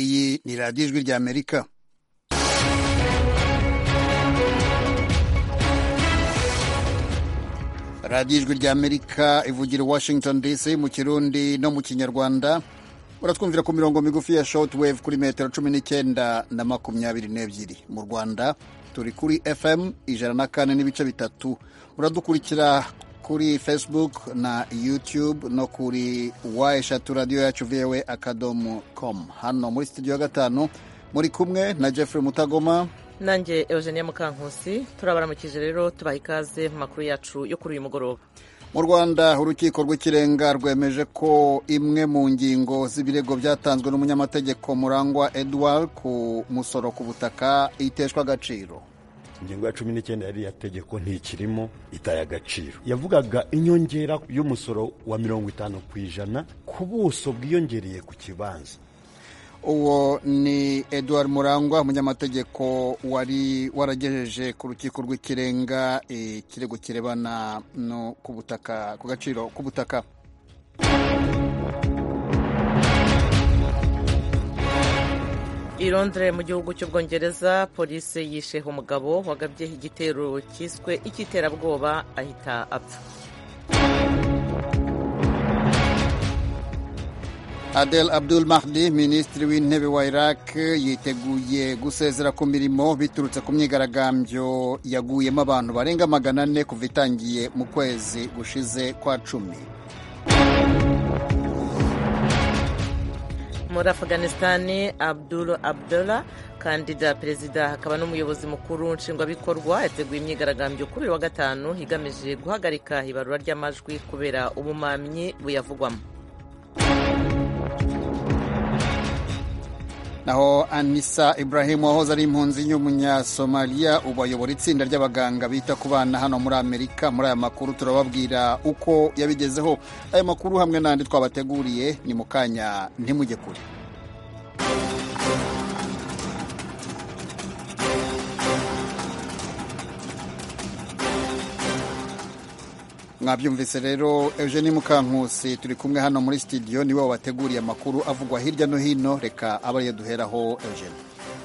iyi ni radiyo ijwi ry'amerika radiyo ijwi ry'amerika ivugira washington dc mu kirundi no mu kinyarwanda uratwumvira ku mirongo migufi ya shotwave kuri metero cumi n'icyenda na makumyabiri n'ebyiri mu rwanda turi kuri fm ijana na kane n'ibice bitatu uradukurikira kuri facebook na youtube no kuri wa eshatu radiyo yacu voa akadomo com hano muri studio ya gatanu muri kumwe na jeffrey mutagoma nanjye eugenia mukankusi turabaramukije rero tubaha ikaze mu makuru yacu yo kuri uyu mugoroba mu rwanda urukiko rw'ikirenga rwemeje ko imwe mu ngingo z'ibirego byatanzwe n'umunyamategeko murangwa edouard ku musoro ku butaka iteshwa agaciro ingingo ya cumi n'icyenda yariya tegeko ntikirimo itaye agaciro yavugaga inyongera y'umusoro wa mirongo itanu ku ijana ku buso bwiyongereye ku kibanza uwo ni edouard murangwa umunyamategeko wari waragejeje ku rukiko rw'ikirenga ikirego kirebana no ku butaka ku gaciro k'ubutaka i Londres mu gihugu cy'ubwongereza polisi yisheho umugabo wagabye igitero cyiswe icy'iterabwoba ahita apfa Adel Abdul Mahdi minisitiri w'intebe wa Iraq yiteguye gusezera ku mirimo biturutse ku myigaragambyo yaguyemo abantu barenga magana ane kuva itangiye mu kwezi gushize kwa cumi muri Afghanistan Abdul Abdullah kandida perezida hakaba n'umuyobozi mukuru nshingwabikorwa yateguye imyigaragambyo kuri uyu wa gatanu igamije guhagarika ibarura ry'amajwi kubera ubumamyi buyavugwamo naho anisa Ibrahim wahoze ari impunzi y'umunyasomaliya ubu ayobora itsinda ry'abaganga bita ku bana hano muri amerika muri aya makuru turababwira uko yabigezeho aya makuru hamwe n'andi twabateguriye ni mu kanya ntimujye kure mwabyumvise rero eugeni mukankusi turi kumwe hano muri sitidiyo niwe wabateguriye amakuru avugwa hirya no hino reka abariye duheraho eugeni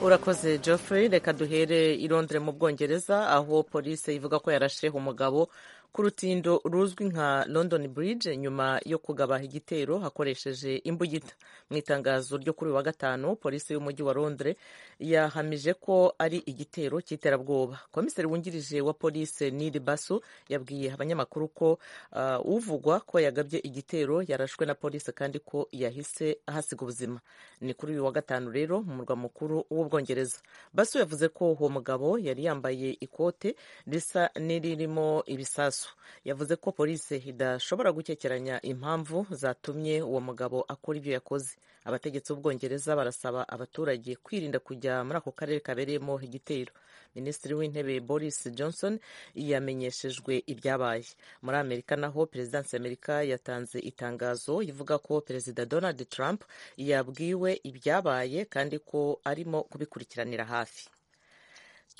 urakoze geoffrey reka duhere i Londres mu bwongereza aho polisi ivuga ko yarasheho umugabo ku rutindo ruzwi nka london bridge nyuma yo kugaba igitero hakoresheje imbugita mu itangazo ryo kuri uyu wa gatanu polisi y'umujyi wa londres yahamije ko ari igitero cy'iterabwoba komiseri wungirije wa polisi niri basu yabwiye abanyamakuru ko uh, uvugwa ko yagabye igitero yarashwe na polisi kandi ko yahise ahasiga ubuzima ni kuri uyu wa gatanu rero mu murwa mukuru w'ubwongereza basu yavuze ko uwo mugabo yari yambaye ikote risa n'iririmo ibisasu yavuze ko polisi idashobora gukekeranya impamvu zatumye uwo mugabo akora ibyo yakoze abategetsi b'ubwongereza barasaba abaturage kwirinda kujya muri ako karere kabereyemo igitero minisitiri w'intebe boris johnson yamenyeshejwe ibyabaye muri amerika naho perezidansi y'amerika yatanze itangazo ivuga ko perezida donald trump yabwiwe ibyabaye kandi ko arimo kubikurikiranira hafi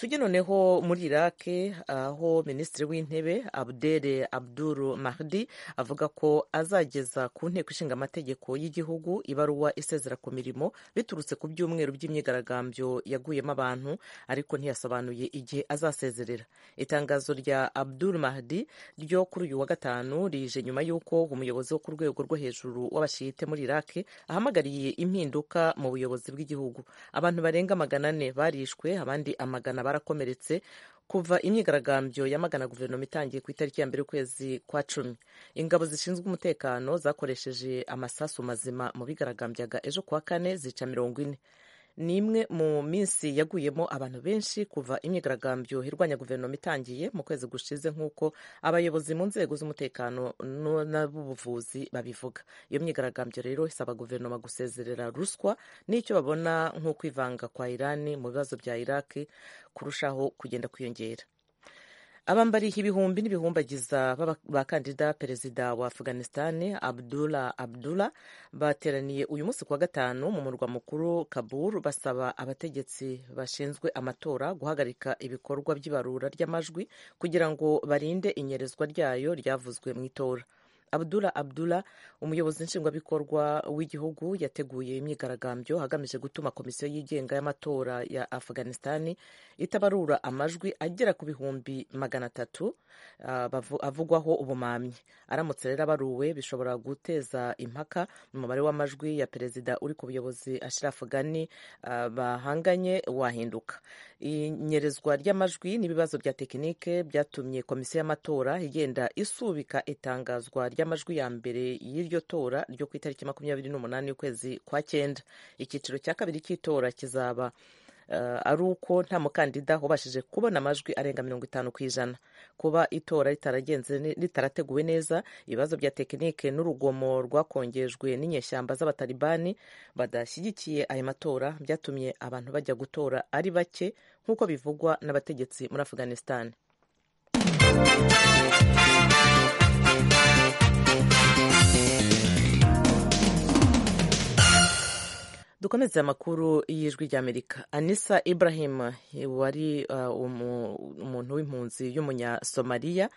tujye noneho muri iraki aho minisitiri w'intebe abdere abdul mahdi avuga ko azageza ku nteko ishinga amategeko y'igihugu ibaruwa isezera ku mirimo biturutse ku byumweru by'imyigaragambyo yaguyemo abantu ariko ntiyasobanuye igihe azasezerera itangazo rya abdul mahdi ryo kuri uyu wa gatanu rije nyuma y'uko umuyobozi wo ku rwego rwo hejuru w'abashiyite muri iraki ahamagariye impinduka mu buyobozi bw'igihugu abantu barenga magana ane barishwe abandi amagana barakomeretse kuva imyigaragambyo yamagana guverinoma itangiye ku itariki ya mbere y'ukwezi kwa cumi ingabo zishinzwe umutekano zakoresheje amasasu mazima mu bigaragambyaga ejo kuwa kane zica mirongo ine ni imwe mu minsi yaguyemo abantu benshi kuva imyigaragambyo irwanya guverinoma itangiye mu kwezi gushize nk'uko abayobozi mu nzego z'umutekano n'ab'ubuvuzi babivuga iyo myigaragambyo rero isaba guverinoma gusezerera ruswa n'icyo babona nko kwivanga kwa irani mu bibazo bya iraki kurushaho kugenda kwiyongera abambari ibihumbi n'ibihumbagiza bakandida perezida wa afghanistan abdullah abdullah bateraniye uyu munsi kuwa gatanu mu murwa mukuru kabul basaba abategetsi bashinzwe amatora guhagarika ibikorwa by'ibarura ry'amajwi kugira ngo barinde inyerezwa ryayo ryavuzwe mu itora abdula abdula umuyobozi nshingwabikorwa w'igihugu yateguye imyigaragambyo hagamije gutuma komisiyo yigenga y'amatora ya afghanistani itabarura amajwi agera ku bihumbi magana atatu ah, bavu- avugwaho ubumamyi aramutse rero abaruwe bishobora guteza impaka umubare w'amajwi ya perezida uri ku buyobozi ashraf ghani ah, bahanganye wahinduka inyerezwa ry'amajwi n'ibibazo bya tekinike byatumye komisiyo y'amatora igenda isubika itangazwa ry'amajwi ya mbere y'iryo tora ryo ku itariki makumyabiri n'umunani y'ukwezi kwa cyenda icyiciro cya kabiri cy'itora kizaba eh, ari uko nta mukandida wabashije kubona amajwi arenga mirongo itanu ku ijana kuba itora ritaragenze ne- ritarateguwe neza ibibazo bya tekinike n'urugomo rwakongejwe n'inyeshyamba z'abatalibani badashyigikiye ayo matora byatumye abantu bajya gutora ari bake nk'uko bivugwa n'abategetsi muri afghanistan dukomeze amakuru y'ijwi ry'amerika anisa ibrahim wari uh, umu- umuntu w'impunzi y'umunyasomaliya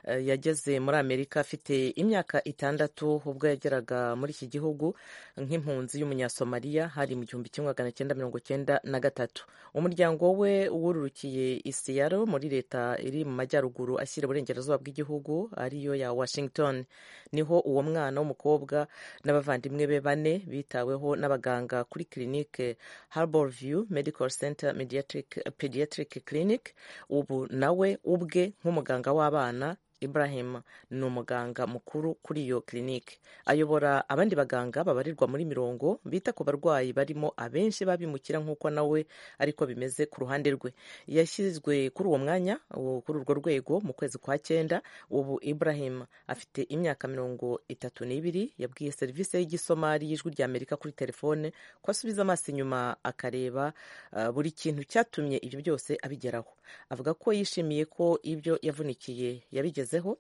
uh, yageze muri amerika afite imyaka itandatu ubwo yageraga muri iki gihugu nk'impunzi y'umunyasomaliya hari mu gihumbi kimwe magana cyenda mirongo cyenda na gatatu umuryango we wururukiye isiyaro muri leta iri mu majyaruguru ashyira iburengerazuba bw'igihugu ariyo ya washington niho uwo mwana w'umukobwa n'abavandimwe be bane bitaweho n'abaganga kuri clinique Harborview Medical Center Mediatric, Pediatric Clinic ubu nawe ubwe nk'umuganga w'abana Ibrahim ni umuganga mukuru kuri iyo clinique ayobora abandi baganga babarirwa muri mirongo bita ku barwayi barimo abenshi babimukira nk'uko nawe ariko bimeze ku ruhande rwe yashyizwe kuri uwo mwanya uwo- kuri urwo rwego mu kwezi kwa cyenda ubu Ibrahim afite imyaka mirongo itatu n'ibiri yabwiye serivisi y'igisomari y'ijwi rya Amerika kuri telefone ko asubiza amaso inyuma akareba uh, buri kintu cyatumye ibyo byose abigeraho avuga ko yishimiye ko ibyo yavunikiye yabigezeho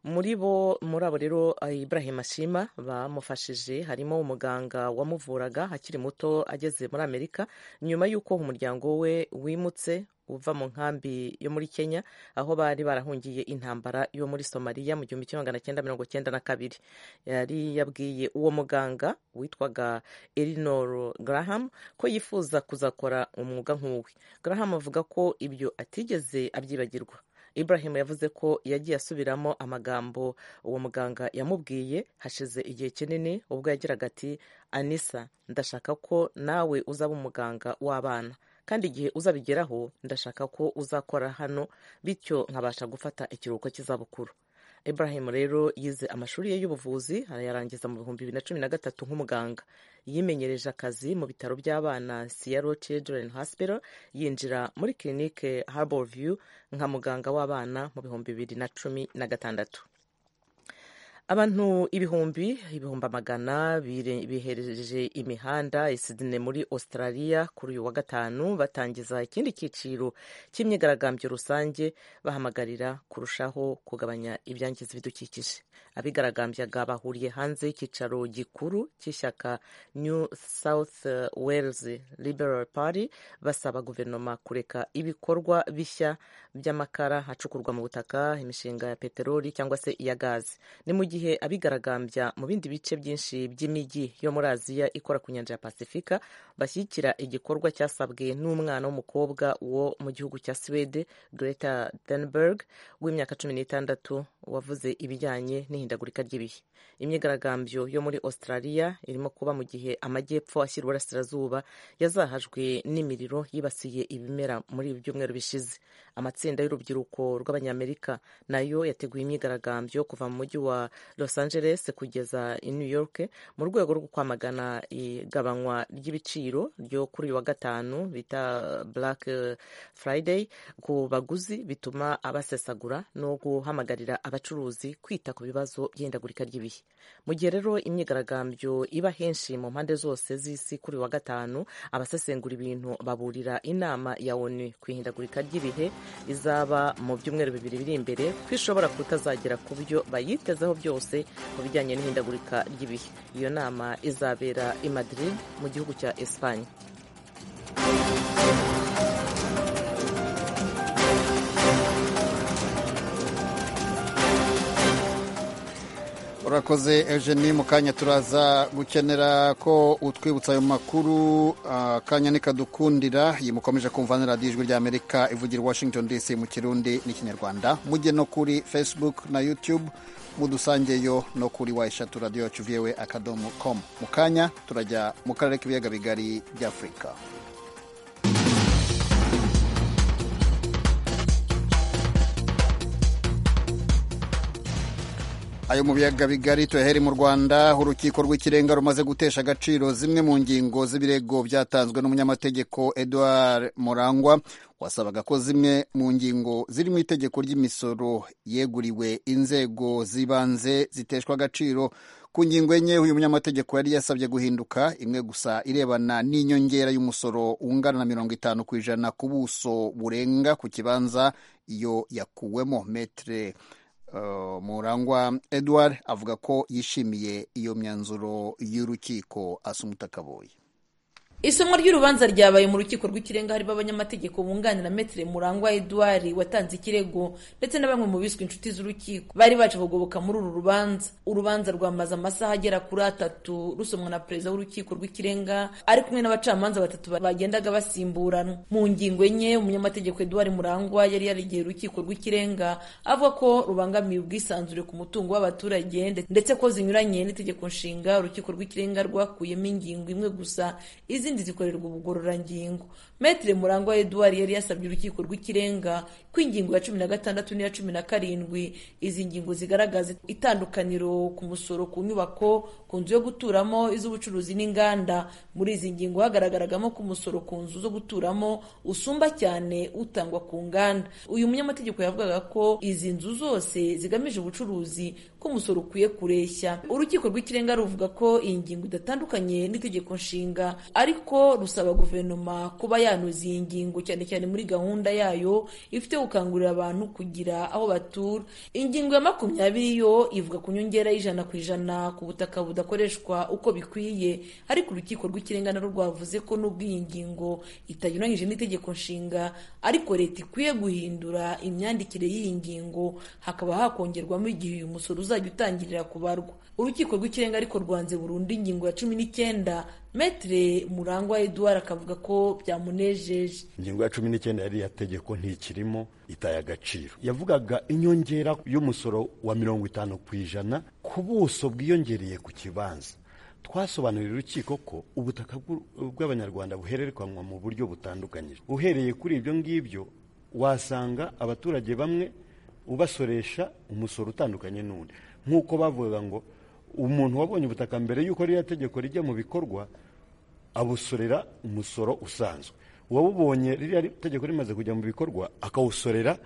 muri bo muri abo rero eh, Ibrahim ashima bamufashije harimo umuganga wamuvuraga akiri muto ageze muri Amerika nyuma y'uko umuryango we wimutse uva mu nkambi yo muri Kenya aho bari barahungiye intambara yo muri Somalia mu gihumbi kimwe magana cyenda mirongo cyenda na kabiri yari yabwiye uwo muganga witwaga Elinor Graham ko yifuza kuzakora umwuga nk'uwe Graham avuga ko ibyo atigeze abyibagirwa Ibrahim yavuze ko yagiye asubiramo amagambo uwo muganga yamubwiye hashize igihe kinini ubwo yagiraga ati anisa ndashaka ko nawe uzaba umuganga w'abana kandi igihe uzabigeraho ndashaka ko uzakora hano bityo nkabasha gufata ikiruhuko cy'izabukuru Ibrahim rero yize amashuri ye y'ubuvuzi arayarangiza mu bihumbi bibiri na cumi na gatatu nk'umuganga yimenyereje akazi mu bitaro by'abana Sierra Children Hospital yinjira muri clinique Harborview nka muganga w'abana mu bihumbi bibiri na cumi na gatandatu abantu ibihumbi ibihumbi amagana bire- bihereje imihanda i Sydney muri Australia kuri uyu wa gatanu batangiza ikindi cyiciro cy'imyigaragambyo rusange bahamagarira kurushaho kugabanya ibyangiza ibidukikije abigaragambyaga bahuriye hanze y'icyicaro gikuru cy'ishyaka New South Wales Liberal Party basaba guverinoma kureka ibikorwa bishya by'amakara acukurwa mu butaka imishinga ya peteroli cyangwa se iya gazi ni mu gihe abigaragambya mu bindi bice byinshi by'imijyi yo muri aziya ikora ku nyanja ya pasifika bashyigikira igikorwa cyasabwe n'umwana w'umukobwa wo mu gihugu cya swede greta thunberg w'imyaka cumi n'itandatu wavuze ibijyanye n'ihindagurika ry'ibihe imyigaragambyo yo muri australia irimo kuba mu gihe amajyepfo ashyira uburasirazuba yazahajwe n'imiriro yibasiye ibimera muri ibi byumweru bishize amatsinda y'urubyiruko rw'abanyamerika nayo yateguye imyigaragambyo kuva mu mujyi wa los angeles kugeza i new york mu rwego rwo kwamagana igabanywa ry'ibiciro ryo kuri uyu wa gatanu bita black friday ku baguzi bituma abasesagura no guhamagarira abacuruzi kwita ku bibazo by'ihindagurika ry'ibihe mu gihe rero imyigaragambyo iba henshi mu mpande zose z'isi kuri uyu wa gatanu abasesengura ibintu baburira inama ya onu ku ihindagurika ry'ibihe izaba mu byumweru bibiri biri imbere ko ishobora kutazagera ku byo bayitezeho byose mu bijyanye n'ihindagurika ry'ibihe iyo nama izabera i madrid mu gihugu cya espanye urakoze eugenie mu kanya turaza gukenera ko utwibutsa ayo makuru akanya nikadukundira iyi mukomeje kumva na radiyo ijwi ry'amerika ivugira washington dc mu kirundi n'ikinyarwanda mujye no kuri facebook na youtube mudusangeyo no kuri wa eshatu radiyo yacu viewe akadomo komu mu kanya turajya mu karere k'ibiyaga bigari by'afurika ayo mu biyaga bigari tuyaheri mu rwanda urukiko rw'ikirenga rumaze gutesha agaciro zimwe mu ngingo z'ibirego byatanzwe n'umunyamategeko edouard murangwa wasabaga ko zimwe mu ngingo ziri mu itegeko ry'imisoro yeguriwe inzego z'ibanze ziteshwa agaciro ku ngingo enye uyu munyamategeko yari yasabye guhinduka imwe gusa irebana n'inyongera y'umusoro ungana na mirongo itanu ku ijana ku buso burenga ku kibanza iyo yakuwemo metere murangwa edouard avuga ko yishimiye iyo myanzuro y'urukiko asumuta akaboye isomwa ry'urubanza ryabaye mu rukiko rw'ikirenga harimo abanyamategeko bunganira metire murangwa edouard watanze ikirego ndetse na bamwe mu biswe inshuti z'urukiko bari baje kugoboka muri uru rubanza urubanza rwamaze amasaha agera kuri atatu rusomwa na perezida w'urukiko rw'ikirenga ari kumwe n'abacamanza batatu bagendaga basimburana mu ngingo enye umunyamategeko edouard murangwa yari yarigeye urukiko rw'ikirenga avuga ko rubangamiye ubwisanzure ku mutungo w'abaturage ndetse ko zinyuranye n'itegeko nshinga urukiko rw'ikirenga rwakuyemo ingingo imwe gusa izindi zikorerwa ubugororangingo metire murangwa eduard yari yasabye urukiko rw'ikirenga ko ingingo ya cumi na gatandatu n'iya cumi na karindwi izi ngingo zigaragaza itandukaniro ku musoro ku nyubako ku nzu yo guturamo iz'ubucuruzi n'inganda muri izi ngingo hagaragaragamo ko umusoro ku nzu zo guturamo usumba cyane utangwa ku nganda uyu munyamategeko yavugaga ko izi nzu zose zigamije ubucuruzi ko umusoro ukwiye kureshya urukiko rw'ikirenga ruvuga ko iyi ngingo idatandukanye n'itegeko nshinga ariko ko rusaba guverinoma kuba yanoza iyi ngingo cyane cyane muri gahunda yayo ifite gukangurira abantu kugira aho batura ingingo ya makumyabiri yo ivuga ku nyongera y'ijana ku ijana ku butaka budakoreshwa uko bikwiye ariko urukiko rw'ikirenga narwo rwavuze ko nubwo iyi ngingo itanyuranyije n'itegeko nshinga ariko leta ikwiye guhindura imyandikire y'iyi ngingo hakaba hakongerwamo igihe uyu musoro uzajya utangirira kubarwa urukiko rw'ikirenga ariko rwanze burundu ingingo ya cumi n'icyenda metire murangwa eduard akavuga ko byamunejeje ingingo ya cumi n'icyenda yari tegeko ntikirimo itaye agaciro yavugaga inyongera y'umusoro wa mirongo itanu ku ijana ku buso bwiyongereye ku kibanza twasobanurira urukiko ko ubutaka bw'abanyarwanda buhererekanwa mu buryo butandukanyije uhereye kuri ibyo ngibyo wasanga abaturage bamwe ubasoresha umusoro utandukanye n'undi nk'uko bavuga ngo umuntu wabonye ubutaka mbere y'uko ririya tegeko rijya mu bikorwa abusorera umusoro usanzwe uwabubonye ririya tegeko rimaze kujya mu bikorwa akawusorera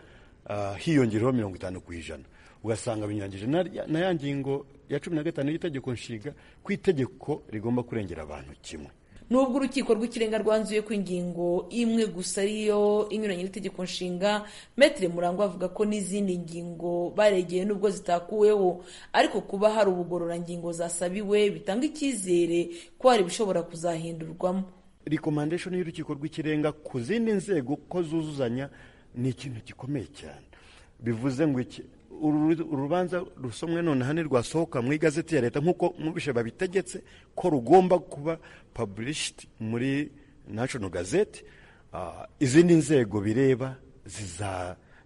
hiyongereho mirongo itanu ku ijana ugasanga binyuranyije na ya ngingo ya cumi na gatanu y'itegeko nshinga ku itegeko rigomba kurengera abantu kimwe nubwo urukiko rw'ikirenga rwanzuye ko ingingo imwe gusa ariyo inyuranye n'itegeko nshinga metire murangwa avuga ko n'izindi ngingo baregeye nubwo zitakuweho ariko kuba hari ubugororangingo zasabiwe bitanga icyizere ko hari ibishobora kuzahindurwamo rekomandeshoni y'urukiko rw'ikirenga ku zindi nzego ko zuzuzanya ni ikintu gikomeye cyane bivuze ngo iki urubanza rusomwe noneho ntirwasohoka mu igazeti ya leta nk'uko mubishe babitegetse ko rugomba kuba paburishiti muri nashono gazeti izindi nzego bireba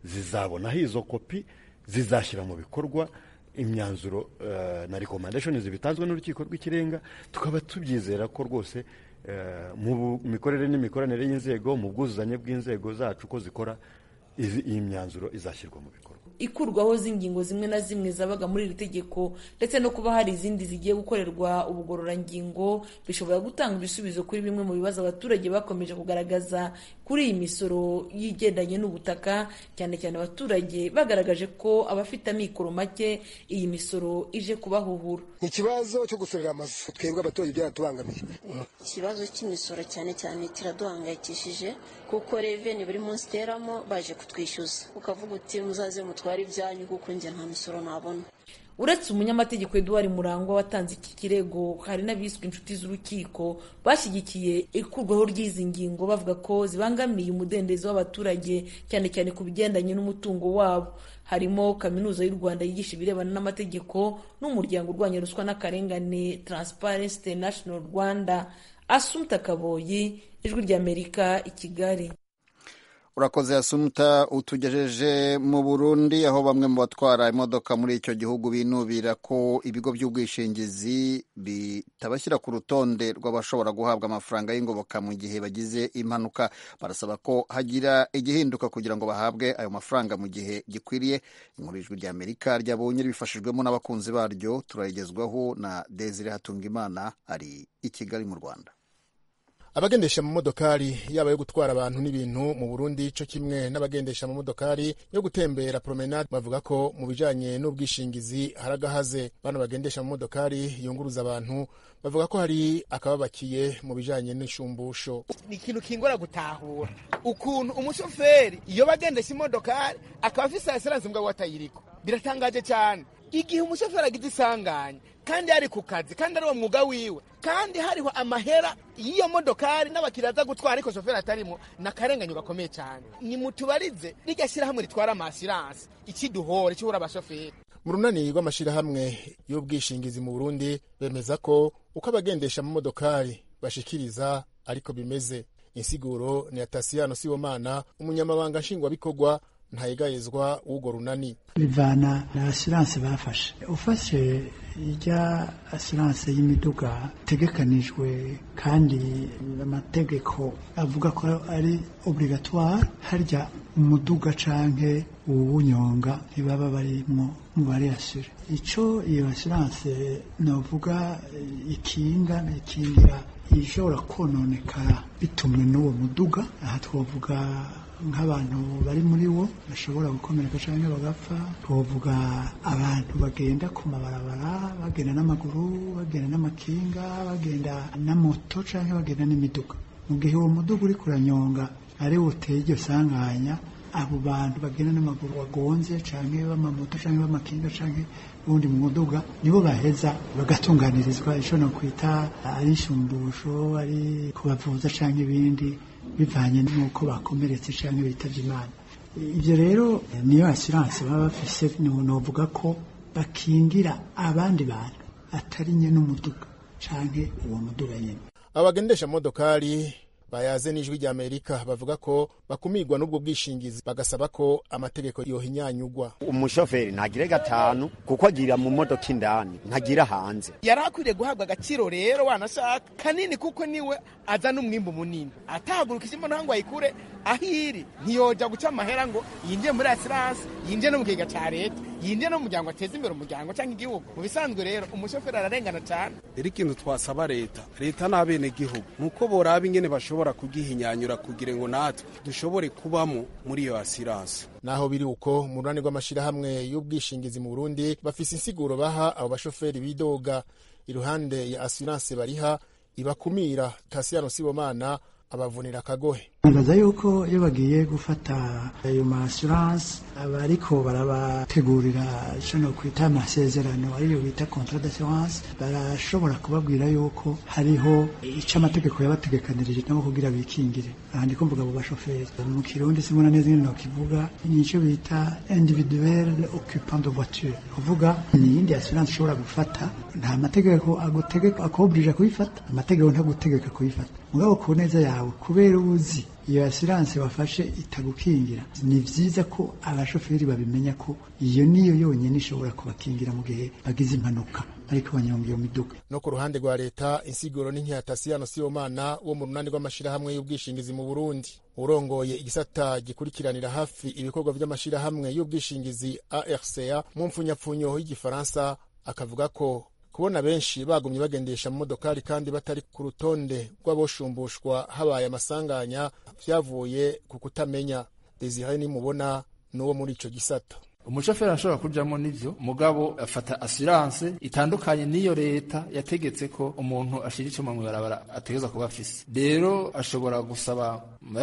zizabonaho izo kopi zizashyira mu bikorwa imyanzuro na rekomandashoni zibitanzwe n'urukiko rw'ikirenga tukaba tubyizera ko rwose mu mikorere n'imikoranire y'inzego mu bwuzuzanye bw'inzego zacu ko zikora iyi myanzuro izashyirwa mu bikorwa ikurwaho z'ingingo zimwe na zimwe zabaga muri iri tegeko ndetse no kuba hari izindi zigiye gukorerwa ubugororangingo bishobora gutanga ibisubizo kuri bimwe mu bibazo abaturage bakomeje kugaragaza kuri iyi misoro y'igendanye n'ubutaka cyane cyane abaturage bagaragaje ko abafite amikoro make iyi misoro ije kubahuhura ikibazo cyo gusorera amazu twebwe abaturage byaratubangamiye ikibazo cy'imisoro cyane cyane kiraduhangayikishije kuko reveni buri munsi iteramo baje kutwishyuza ukavuga uti muzaze mutware ibyanyu kuko njye nta misoro nabona uretse umunyamategeko eduwari murangwa watanze iki kirego hari n'abiswe inshuti z'urukiko bashyigikiye ikurwaho ry'izi ngingo bavuga ko zibangamiye umudendezo w'abaturage cyane cyane ku bigendanye n'umutungo wabo harimo kaminuza y'u rwanda yigisha ibirebana n'amategeko n'umuryango urwanya ruswa n'akarengane transparency international rwanda asumta kaboyi ijwi ry'amerika i kigali urakoze asumta utugejeje mu burundi aho bamwe mu batwara imodoka muri icyo gihugu binubira ko ibigo by'ubwishingizi bitabashyira ku rutonde rw'abashobora guhabwa amafaranga y'ingoboka mu gihe bagize impanuka barasaba ko hagira igihinduka kugira ngo bahabwe ayo mafaranga mu gihe gikwiriye inkuru y'ijwi rya amerika ryabonye bifashijwemo n'abakunzi baryo turayigezwaho na desire hatungimana ari i kigali mu rwanda abagendesha amamodokari yaba yo gutwara abantu n'ibintu mu burundi cyo kimwe n'abagendesha amamodokari yo gutembera promenade bavuga ko mu bijanye n'ubwishingizi hari agahaze bano bagendesha amamodokari yunguruza abantu bavuga ko hari akababakiye mu bijanye n'inshumbusho ni ikintu kingora gutahura ukuntu umushoferi iyo bagendesha imodokari akaba afise asiranse mbwa watayiriko biratangaje cyane igihe umushoferi agize isanganya kandi ari ku kazi kandi ari uwo mwuga wiwe kandi hariho amahera y'iyo modokari n'abakiriya aza gutwara ariko shoferi atarimo ni akarengane gakomeye cyane ni mutubarize rijya shyirahamwe ritwara amasiranse ikiduhora icyubura abashoferi mu runani rw'amashyirahamwe y'ubwishingizi mu burundi bemeza ko uko abagendesha amamodokari bashikiriza ariko bimeze insiguro ni atasiyano sibomana umunyamabanga nshingwabikorwa ntayegayezwa w'urwo runani bivana na asiranse bafashe ufashe ijya asiranse y'imiduga itegekanijwe kandi amategeko avuga ko ari obligatoire harya umuduga canke uwunyonga ntibaba barimwo mu bariyasire ico iyo asiranse novuga ikinga ikingira ishobora kononekara bitumwe n'uwo muduga aha twovuga nk'abantu bari muri wo bashobora gukomereka cyangwa bagapfa twavuga abantu bagenda ku mabarabara bagenda n'amaguru bagenda n'amakinga bagenda na moto cyangwa bagenda n'imiduga mu gihe uwo muduga uri kuranyonga ari woteye iryo sanganya abo bantu bagenda n'amaguru bagonze cyangwa b'amamoto cyangwa b'amakinga cyangwa ubundi mu muduga nibo baheza bagatunganirizwa ishobora kwita ari inshumbusho ari kubavuza cyangwa ibindi bivanye n'uko bakomeretse cyangwa bitavye imana ibyo rero niyo asiranse baba bafise novuga ko bakingira abandi bantu atari nyene umuduga canke uwo muduga nyene abagendesha amamodokari bayaze n'ijwi rya amerika bavuga ko bakumirwa n'ubwo bwishingizi bagasaba ko amategeko yohinyanyugwa umushoferi ntagire gatanu kuko agira mu modoka indani ntagira hanze yari akwiriye guhabwa agaciro rero wanashaka kanini kuko niwe azana umwimbu munini atahagurukije imbona ngo ayikure aho iri ntiyojya guca amahera ngo yinjiye muri asiranse yinjiye no mu kigega cya leta yinjiye no mu muryango ateza imbere umuryango cyangwa igihugu mu bisanzwe rero umushoferi ararengana cyane rero ikintu twasaba leta leta n'abenegihugu ni uko boraba ingene bashobora dushobora kugihinyanyura kugira ngo natwe dushobore kubamo muri iyo asiranse naho biri uko mu runani rw'amashyirahamwe y'ubwishingizi mu burundi bafise insiguro baha abo bashoferi bidoga iruhande ya asiranse bariha ibakumira tasiyano sibomana abavunira akagohe nibaza yuko iyo bagiye gufata ayo ma assurance aba ariko barabategurira ishobora kwita amasezerano ariyo bita contrat d'assurance barashobora kubabwira yuko hariho icyo amategeko yabategekanirije nabo kugira bikingire aha ndi kumvuga abo bashoferi mu kirundi simbona neza ingene nokivuga nicyo bita individuel occupant de voiture kuvuga ni iyindi assurance ushobora gufata nta mategeko agutegeka akobwirije kuyifata amategeko ntagutegeka kuyifata mugabo ku neza yawe kubera ubuzi iyo asiranse wafashe itagukingira ni byiza ko abashoferi babimenya ko iyo niyo yonyine ishobora kubakingira mu gihe bagize impanuka ariko banyonga iyo miduga no ku ruhande rwa leta insiguro n'inkyatasiyano sibomana wo mu runani rw'amashyirahamwe y'ubwishingizi mu burundi urongoye igisata gikurikiranira hafi ibikorwa by'amashyirahamwe y'ubwishingizi arca mu mfunyapfunyo y'igifaransa akavuga ko kubona benshi bagumye bagendesha mu modokari kandi batari ku rutonde rw'abashumbushwa habaye amasanganya byavuye ku kutamenya desire nimubona n'uwo muri icyo gisata umushoferi ashobora kujyamo n'ibyo mugabo afata asiranse itandukanye n'iyo leta yategetse ko umuntu ashyira icyuma mu ibarabara ategereza kuba afise rero ashobora gusaba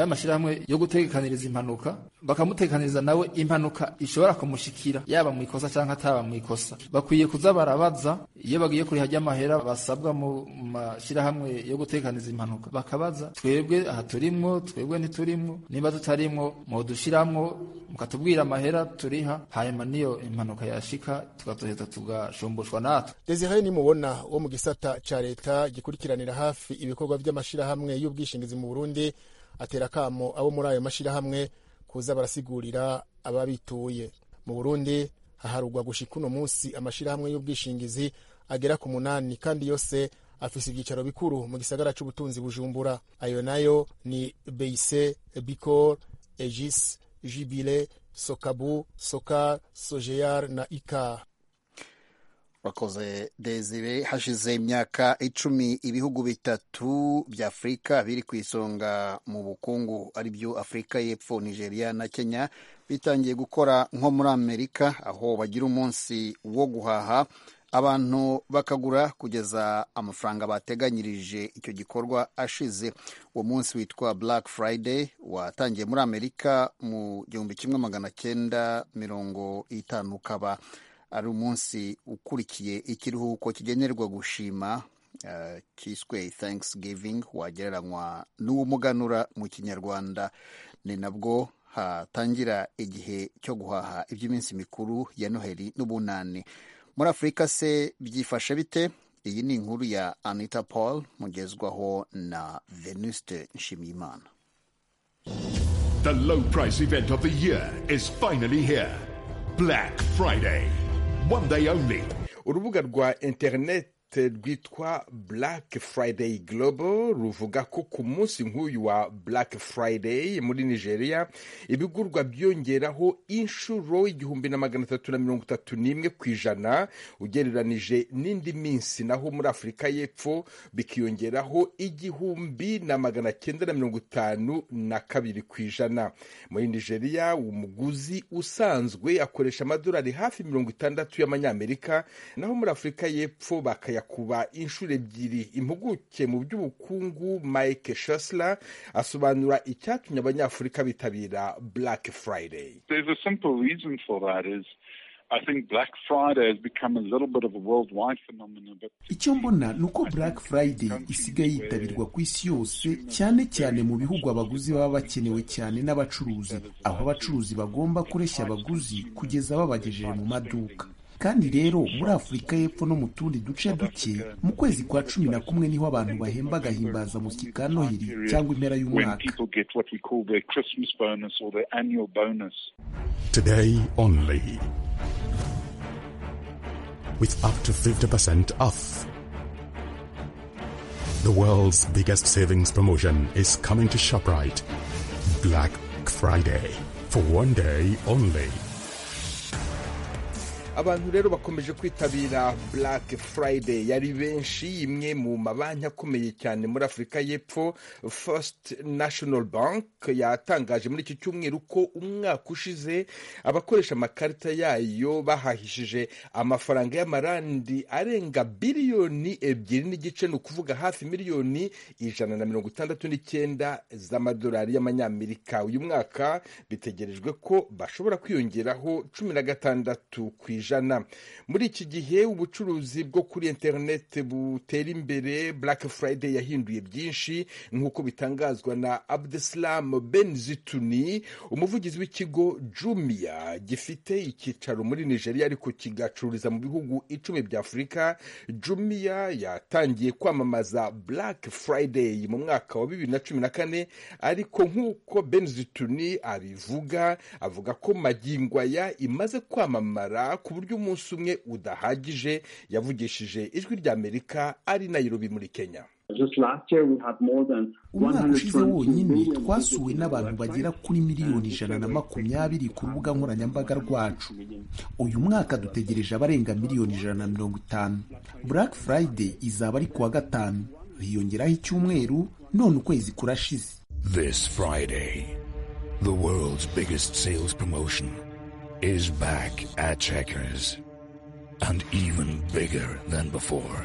y'amashyirahamwe yo gutekaniriza impanuka bakamutekaniriza nawe impanuka ishobora kumushikira yaba mu ikosa cyangwa ataba mu ikosa bakwiye kuza barabaza iyo bagiye kuriha ry'amahera basabwa mu mashyirahamwe yo gutekaniriza impanuka bakabaza twebwe aha turimwo twebwe ntiturimwo niba tutarimwo mudushyiramo mukatubwira amahera turiha hanyuma n'iyo impanuka yashika tugatuhita tugashumbushwa natwe desire nimubona wo mu gisata cya leta gikurikiranira hafi ibikorwa by'amashyirahamwe y'ubwishingizi mu burundi atera akamo abo muri ayo mashyirahamwe kuza barasigurira ababituye mu burundi haharugwa gushika uno munsi amashyirahamwe y'ubwishingizi agera ku munani kandi yose afise ibyicaro bikuru mu gisagara c'ubutunzi bujumbura ayo nayo ni beise bicor egis jibile sokabu sokar sojeyar na ikar wakoze desire hashize imyaka icumi ibihugu bitatu bya afurika biri ku isonga mu bukungu ari byo afurika y'epfo nigeria na kenya bitangiye gukora nko muri amerika aho bagira umunsi wo guhaha abantu bakagura kugeza amafaranga bateganyirije icyo gikorwa ashize uwo munsi witwa black friday watangiye muri amerika mu gihumbi kimwe magana cyenda mirongo itanu ukaba ari umunsi ukurikiye ikiruhuko kigenerwa gushima uh, cyiswe thanksgiving wagereranywa n'uwumuganura mu kinyarwanda ni nabwo hatangira igihe cyo guhaha iby'iminsi mikuru ya noheli n'ubunani muri afurika se byifashe bite iyi ni inkuru ya anita paul mugezwaho na venuste nshimiyimana The low price event of the year is finally here. Black Friday. One day only. urubuga rwa interinete rwitwa black friday global ruvuga ko ku munsi nk'uyu wa black friday muri nigeria ibigurwa byongeraho inshuro igihumbi na magana atatu na mirongo itatu n'imwe ku ijana ugereranije n'indi minsi naho muri afurika y'epfo bikiyongeraho igihumbi na magana cyenda na mirongo itanu na kabiri ku ijana muri nigeria umuguzi usanzwe akoresha amadolari hafi mirongo itandatu y'amanyamerika naho muri afurika y'epfo bakayakuba inshuro ebyiri impuguke mu by'ubukungu mike shasla asobanura icyatumye abanyafurika bitabira black friday There's a simple reason for that is I think Black Friday has become a little bit of a worldwide phenomenon, but icyo mbona ni uko black friday isigaye yitabirwa ku isi yose cyane cyane mu bihugu abaguzi baba bakenewe cyane n'abacuruzi aho abacuruzi bagomba kureshya abaguzi kugeza babagejeje mu maduka kandi rero muri afurika y'epfo no mu tundi duce duke mu kwezi kwa cumi na kumwe niho abantu bahemba agahimbazamusyi ka noheli cyangwa impera when y'umwaka people get what we call their Christmas bonus or their annual bonus. Today only. With up to 50% off. The world's biggest savings promotion is coming to ShopRite. Black Friday. For one day only. abantu rero bakomeje kwitabira black friday yari benshi imwe mu mabanki akomeye cyane muri afurika y'epfo first national bank yatangaje muri iki cyumweru ko umwaka ushize abakoresha amakarita yayo bahahishije amafaranga y'amarandi arenga biliyoni ebyiri n'igice ni ukuvuga hafi miliyoni ijana na mirongo itandatu n'icyenda z'amadolari y'amanyamerika uyu mwaka bitegerejwe ko bashobora kwiyongeraho cumi na gatandatu ku ijana muri iki gihe ubucuruzi bwo kuri interineti butera imbere black friday yahinduye byinshi nk'uko bitangazwa na abdeslam benzituni umuvugizi w'ikigo jumia gifite icyicaro muri nigeria ariko kigacururiza mu bihugu icumi bya afurika jumia yatangiye kwamamaza black friday mu mwaka wa bibiri na cumi na kane ariko nk'uko benzituni abivuga avuga ko magingwaya imaze kwamamara ku buryo umunsi umwe udahagije yavugishije ijwi ry'amerika ari nayirobi muri kenya umwaka ushize wonyine twasuwe n'abantu bagera kuri miliyoni ijana na makumyabiri ku rubuga nkoranyambaga rwacu uyu mwaka dutegereje abarenga miliyoni ijana na mirongo itanu black friday izaba ari ku wa gatanu hiyongeraho icyumweru none ukwezi kurashize This Friday, the world's biggest sales promotion is back at Checkers and even bigger than before.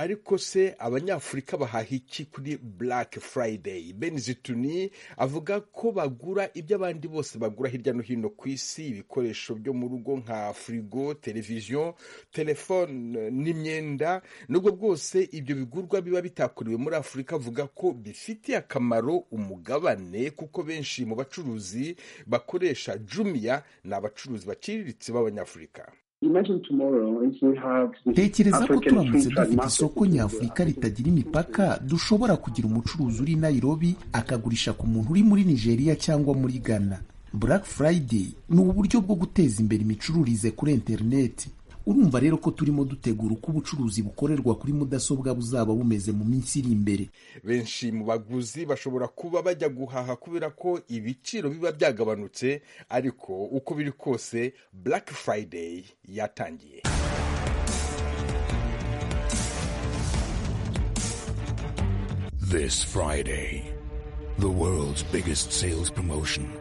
ariko se abanyafurika bahaha iki kuri black friday benizituni avuga ko bagura ibyo abandi bose bagura hirya no hino ku isi ibikoresho byo mu rugo nka firigo televiziyo telefone n'imyenda nubwo bwose ibyo bigurwa biba bitakorewe muri afurika avuga ko bifitiye akamaro umugabane kuko benshi mu bacuruzi bakoresha jumiya ni abacuruzi baciriritse b'abanyafurika tekereza ko turamutse dufite isoko nyafurika ritagira imipaka dushobora kugira umucuruzi uri i Nairobi akagurisha ku muntu uri muri nigeria cyangwa muri ghana black friday ni uburyo bwo guteza imbere imicururize kuri interineti urumva rero ko turimo dutegura uko ubucuruzi bukorerwa kuri mudasobwa buzaba bumeze mu minsi iri imbere benshi mu baguzi bashobora kuba bajya guhaha kubera ko ibiciro biba byagabanutse ariko uko biri kose black friday yatangiye This Friday, the world's biggest sales promotion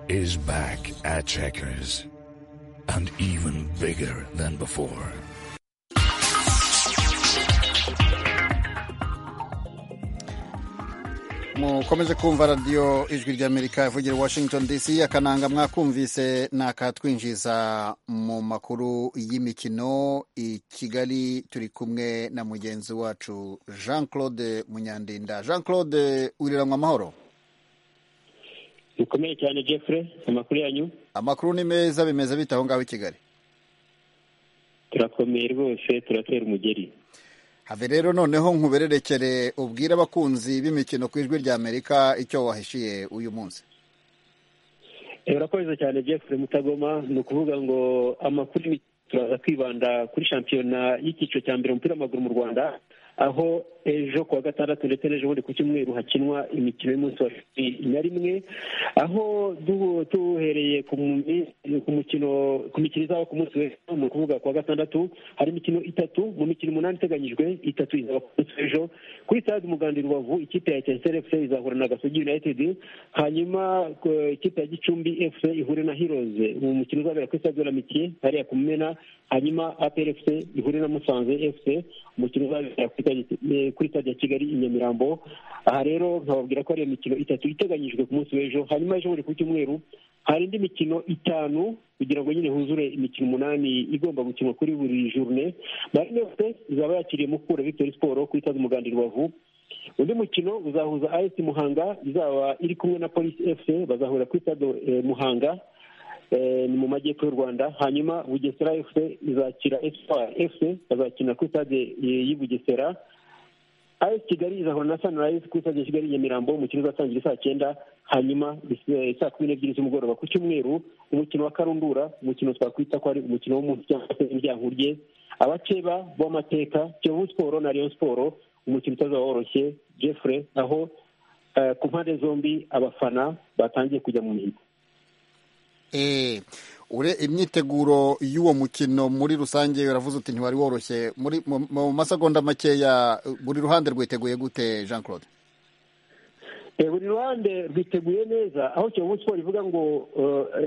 is back at Checkers and even bigger than before. mukomeze kumva radiyo ijwi ry'amerika ivugira i washington dc akananga mwakumvise ni akatwinjiza mu makuru y'imikino i kigali turi kumwe na mugenzi wacu jean claude munyandinda jean claude wiriranywa amahoro bikomeye cyane jeffrey amakuru yanyu amakuru ni meza bimeze bite aho ngaho i kigali turakomeye rwose turatera umugeri have rero noneho nkubererekere ubwire abakunzi b'imikino ku ijwi rya amerika icyo wahishiye uyu munsi urakoze cyane jeffrey mutagoma ni ukuvuga ngo amakuru turaza kwibanda kuri shampiyona y'icyiciro cya mbere umupira w'amaguru mu rwanda aho ejo kuwa gatandatu ndetse n'ejo bundi ku cyumweru hakinwa imikino y'umunsi wa cumi na rimwe aho duhereye ku mukino ku mikino izaba ku munsi w'ejo ni ukuvuga kuwa gatandatu hari imikino itatu mu mikino umunani iteganyijwe itatu izaba ku munsi w'ejo kuri stade umuganda i rubavu ikipe ya etinseri efuse izahura na gasogi united hanyuma ikipe ya gicumbi efuse ihure na hiroze mu mukino uzabera kuri stade ramiki hariya ku mumena hanyuma aperi efuse ihure na musanze efuse umukino uzabera kuri kuri stade ya kigali i nyamirambo aha rero nkababwira ko hari imikino itatu iteganyijwe ku munsi w'ejo hanyuma ejo buri ku cyumweru hari indi mikino itanu kugira ngo nyine huzure imikino umunani igomba gukinwa kuri buri jurune marine yose izaba yakiriye mukura victory siporo kuri stade umuganda i rubavu undi mukino uzahuza as muhanga izaba iri kumwe na polisi fc bazahura kuri stade muhanga ni mu majyepfo y'u rwanda hanyuma bugesera fc izakira espoir fc bazakina kuri stade y'i bugesera as kigali izahura na sunrise kuri stade ya kigali nyamirambo umukino uzatangira saa cyenda hanyuma saa kumi n'ebyiri z'umugoroba ku cyumweru umukino wa karundura umukino twakwita ko ari umukino w'umunsi cyangwa se indyankurye abakeba b'amateka kiyovu siporo na rayon siporo umukino utazaba woroshye jeffrey aho ku mpande zombi abafana batangiye kujya mu mihigo ure imyiteguro y'uwo mukino muri rusange uravuze uti ntiwari woroshye mu masegonda makeya buri ruhande rwiteguye gute jean claude buri ruhande rwiteguye neza aho kiyovu siporo ivuga ngo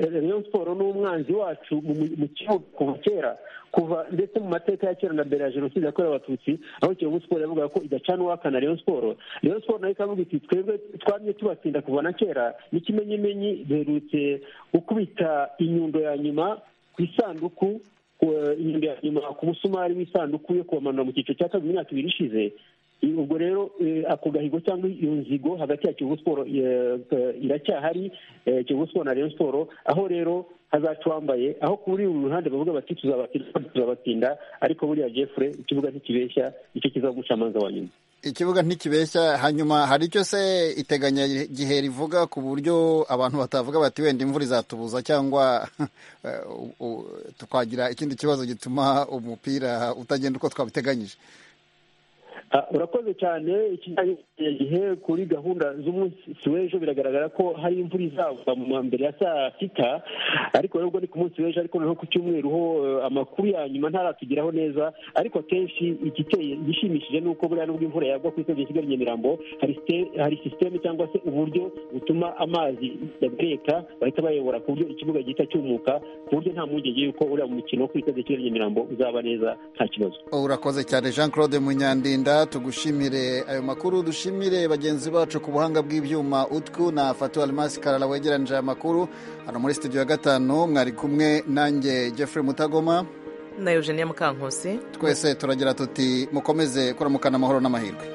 reyo siporo ni umwanzi wacu mu kibuga kuva kera kuva ndetse mu mateka ya kera na mbere ya jenoside yakorewe abatutsi aho kiyovu siporo yavuga ko idacana uwakana reyo siporo reyo siporo nayo ikavuga iti twebwe twamye tubatsinda kuva na kera n'ikimenyimenyi duherutse gukubita inyundo ya nyuma ku isanduku inyundo ya nyuma ku musumari w'isanduku yo kubamanura mu cyiciro cya kabiri mu myaka ibiri ishize ubwo rero ako gahigo cyangwa iyo nzigo hagati ya kiyovu siporo iracyahari kiyovu siporo na reyo siporo aho rero hazaca uwambaye aho kuri uru ruhande bavuga bati tuzabatsinda tuzabatsinda ariko buriya jeffre ikibuga ntikibeshya nicyo kizaguca amanza wa nyuma ikibuga ntikibeshya hanyuma hari icyo se iteganya gihe rivuga ku buryo abantu batavuga bati wenda imvura izatubuza cyangwa tukagira ikindi kibazo gituma umupira utagenda uko twabiteganyije urakoze cyane ikijyanye gihe kuri gahunda z'umunsi w'ejo biragaragara ko hari imvura izagwa mu wa mbere ya saa sita ariko nubwo ni ku munsi w'ejo ariko noneho ku cyumweru ho eh, amakuru ya nyuma ntaratugeraho neza ariko akenshi igiteye gishimishije ni uko buriya nubwo imvura yagwa ku isogeza kigali nyamirambo hari site- hari sisiteme cyangwa se uburyo butuma amazi yagareka bahita bayobora ku buryo ikibuga gihita cyumuka ku buryo nta mpungenge y'uko uriya mukino wo ku isogeza kigali nyamirambo uzaba neza nta kibazo urakoze cyane jean claude munyandinda tugushimire ayo makuru dushimire bagenzi bacu ku buhanga bw'ibyuma utwu na fatu alimasi karara wegeranije aya makuru hano muri studio ya gatanu mwari kumwe nanjye jeffrey mutagoma na eugenia mukankusi twese turagira tuti mukomeze kuramukana amahoro n'amahirwe